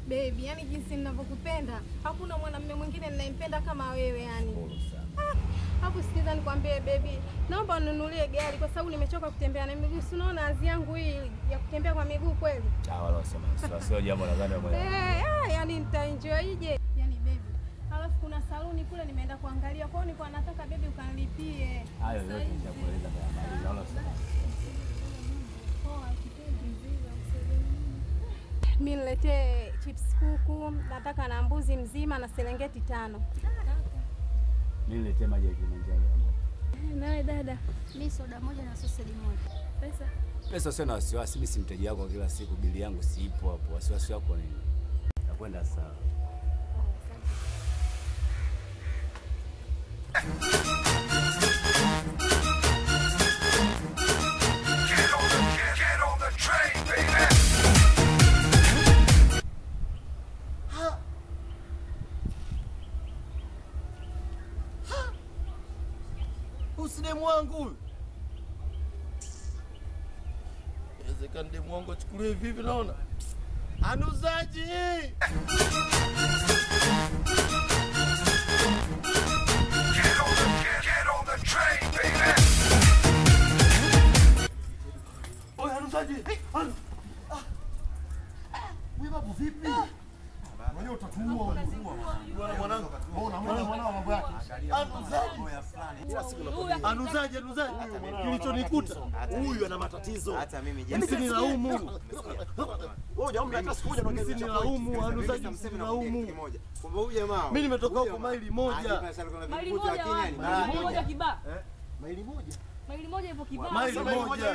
Baby, yani jinsi ninavyokupenda, hakuna mwanamume mwingine ninayempenda kama wewe yani. Hapo sikiza nikwambie baby, naomba ununulie gari kwa sababu nimechoka kutembea na miguu. Si unaona azi yangu hii ya kutembea kwa miguu kweli? Ah, wala usema sio sio jambo nadhani wewe mwenyewe. Eh, ah, yani nitaenjoyje? Yani baby, halafu kuna saluni kule nimeenda kuangalia, kwa hiyo nilikuwa nataka baby ukanilipie. Hayo yote nitakueleza kwa habari. Naona usema. Poa, kipenzi. Mi niletee chips kuku, nataka na mbuzi mzima na serengeti tano. Mimi niletee maji ya Kilimanjaro. Nawe dada, Mi soda moja na sosedi moja. pesa Pesa sio na wasiwasi, mimi si mteja wako wa kila siku, bili yangu siipo hapo. Wasiwasi wako nini? Nakwenda sawa. Usi demu wangu huyu. Inawezekana demu wangu achukuliwe hivi hivi naona. Anuzaji! Oye, anuzaji! Anu- Ah. Wewe babu vipi? Mwenyewe utatuua bwana mwanangu. Mbona mbona mwanao mambo yake? Anuzaji! Anuzaji, anuzaji. Kilichonikuta huyu ana matatizo. Hata mimi Msinilaumu. Msinilaumu, anuzaji msinilaumu. Kumbe huyu jamaa. Mimi nimetoka huko maili moja. Maili moja wapi? Maili moja kibaa. Maili moja. Maili moja ipo kibaa. Maili moja.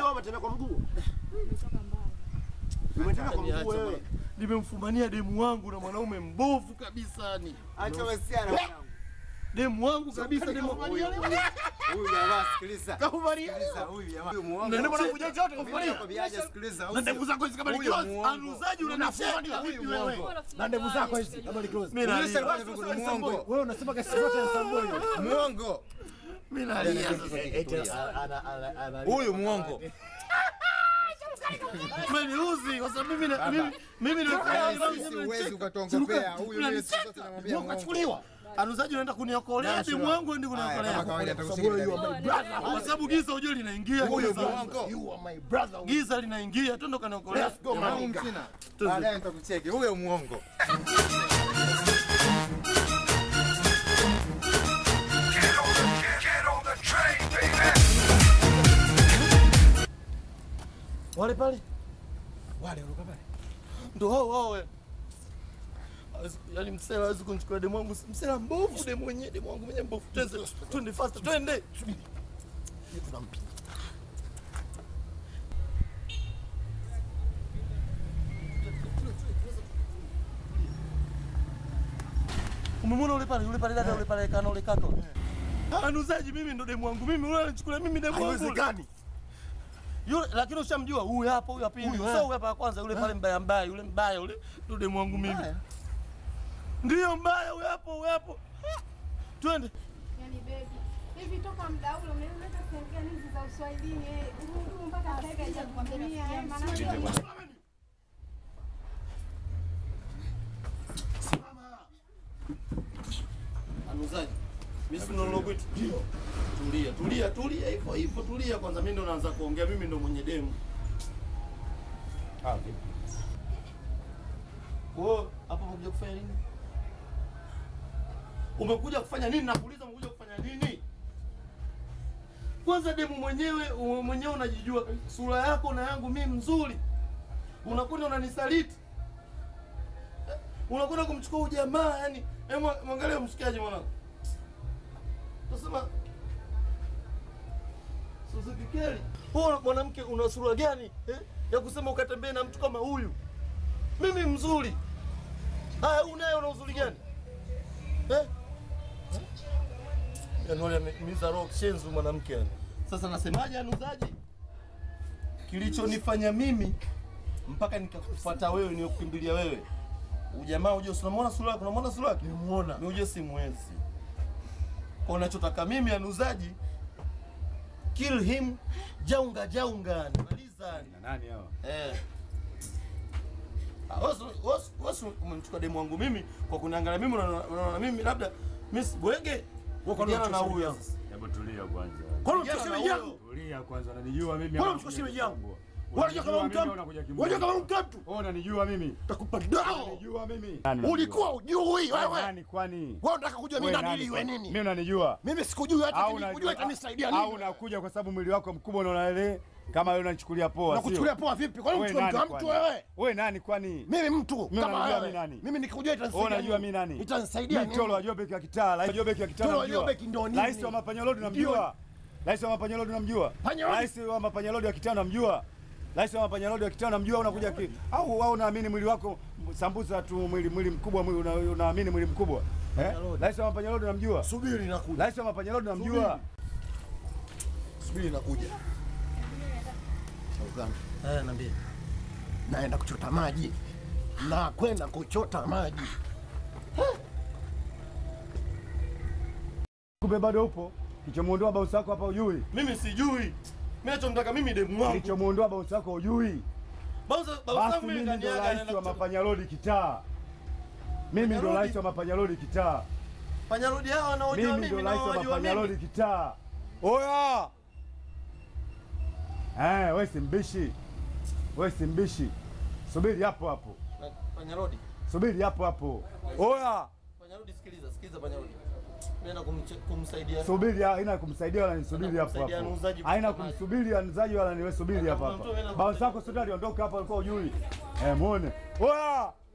Nimemfumania demu wangu na mwanaume mbovu kabisa ni. Acha wasiana mwanangu. Demu wangu kabisa demu. Huyu huyu jamaa sikiliza. Kahumaria. Sikiliza huyu jamaa. Huyu muongo. Na ndio kuja chote kufuria. Kwambiaje sikiliza. Na ndevu zako hizi kama ni Huyu close. muongo. Anuzaji unanifumania vipi wewe? Na ndevu zako hizi. Mimi nalia. Muongo. Wewe unasema kesi zote za Samboy. Muongo. Mimi nalia sasa. Huyu muongo. Umeniuzi kwa sababu mimi na- mimi mimi Sisi huwezi ukatuongopea. Huyu mimi sisi sote namwambia muongo. Ukachukuliwa. Anuzaji unaenda kuniokolea demu wangu ndi Haya, kama kuniokolea. kawaida atakusikia. Kwa sababu giza ujue linaingia. Huyu giza. muongo. You are my brother. Giza linaingia, twende kaniokolea. Mwanangu msina. Baadaye nitakucheki. Huyo muongo. Wale pale. Wale wale pale. Ndio hao hao wewe. Hawezi- Yaani msela hawezi kunichukua demu wangu, msela mbovu demu mwenyewe, demu wangu mwenyewe mbovu. Twende, twende fast, twende. Umemwona ule pale, ule pale dada, ule pale kana ule kaka. Anuzaji mimi ndo demu wangu. Mimi ule anachukulia mimi demu wangu. Haiwezekani. Yule lakini ushamjua huyu hapa, huyu hapa hivi. Sio huyu hapa wa kwanza, yule pale mbaya mbaya, yule mbaya yule ndo demu wangu mimi. Ndio mbaya huyu hapo, huyu hapo. Twende. yani baby. Hivi toka muda ule unaleta sehemu gani hizi za Uswahilini eh? Huyu mpaka sasa hivi hajakuambia eh, maana Anuzaji. Mimi si ndo nilokuita. Ndio. Tulia, tulia, tulia hivyo hivyo, tulia kwanza. Mimi ndo naanza kuongea, mimi ndo mwenye demu. Ah, vipi? Wewe hapa umekuja kufanya nini? Umekuja kufanya nini? Nakuuliza umekuja kufanya nini? Kwanza demu mwenyewe u- mwenyewe unajijua kabisa. sura yako na yangu mimi mzuri, unakwenda unanisaliti, Eh, unakwenda kumchukua huyu jamaa yani. Hebu mwangalie mshikaji mwanangu, tasema Suzuki Keli, wewe mwanamke una sura gani eh? ya kusema ukatembee na mtu kama huyu? Mimi mzuri. Haya, huyu naye una uzuri gani eh? Yaani miza roho kishenzi mwanamke yani. Sasa nasemaje anuzaji? Kilichonifanya mimi mpaka nikakufuata wewe ni kukimbilia wewe. Ujamaa uje unamwona sura yako, unamwona sura yake? Nimuona. Ni uje simwezi. Kwa unachotaka mimi anuzaji kill him jaunga jaunga. Maliza. Na nani hao? Eh. Ah, wewe si- wewe si- wewe si umemchukua demu wangu mimi kwa kuniangalia mimi, unaona unaona mimi labda mimi si bwege. Wako Kijana na na huyo shemeji sasa. Hebu tulia kwanza. Kwani Kijana mchukua na shemeji huyo. yangu? Tulia kwanza, unanijua mimi. Kwani ama mchukua unakuja shemeji yangu? kisumbua? Unajua kama Unanijua mimi, mtu unakuja unajua kimbia. kama mtu Wewe unanijua mimi. takupa dao. Unanijua mimi. Ulikuwa ujui wewe. Nani kwani? Wewe unataka kujua mimi Wewe nani nani iwe kwani? nini? Mimi unanijua. Mimi sikujui hata Au kujua unajua itanisaidia au nini? unakuja kwa sababu mwili wako mkubwa unaona ile kama wewe unanichukulia poa. Na sio? kuchukulia poa vipi? Kwani Wewe mtu nani mtu wa mtu kwani? wewe? Wewe nani kwani? Mimi mtu Mimi kama unanijua wewe. mimi nani? Mimi nikikujua Wewe itanisaidia. unajua nini? mimi nani? Itanisaidia Mimi Tolo nini? wa Jobeki ya kitaa, Rais wa Jobeki ya kitaa Tolo wa unamjua? Jobeki ndo nini? Rais wa Mapanyalodi unamjua? Rais wa Mapanyalodi unamjua? Panyalodi? Rais wa Mapanyalodi ya kitaa unamjua? Rais wa Mapanyalodi ya kitaa unamjua? Unakuja ki au au unaamini mwili wako sambusa tu, mwili mwili mkubwa, mwili una- unaamini mwili mkubwa? Eh? Rais wa Mapanyalodi unamjua? Subiri nakuja. Rais wa Mapanyalodi unamjua? Subiri nakuja. Uganda. Eh, niambie. Naenda kuchota maji. Na kwenda kuchota maji. Kumbe bado upo? Kilichomuondoa bosi wako hapa ujui? Mimi sijui. Mimi nachomtaka mimi demu wangu. Kilichomuondoa bosi wako ujui? Bauza Basi bauza mimi mimi ndo kaniaga rais anaenda wa kuchukua. Mapanyalodi kitaa. Mimi ndo Mapanyalodi? rais wa Mapanyalodi kitaa. Panyarodi hao wanaojua Mimi ndo mimi na rais wa wanaojua Mapanyalodi mimi. kitaa. Oya! Eh, wewe si mbishi. Wewe si mbishi. Subiri hapo hapo. Panyarodi. Subiri hapo hapo. Oya! Panyarodi sikiliza, sikiliza Panyarodi. Mimi naenda kumche- kumsaidia. Subiri haina kumsaidia wala nisubiri hapo Kumsaidia hapo. anuzaji Haina kuchota maji. kumsubiri anuzaji wala niwe subiri hapa Kuna mtu hapa. ameenda Bounce wako sio aliondoka hapa alikuwa ujui. Eh, muone. Oya!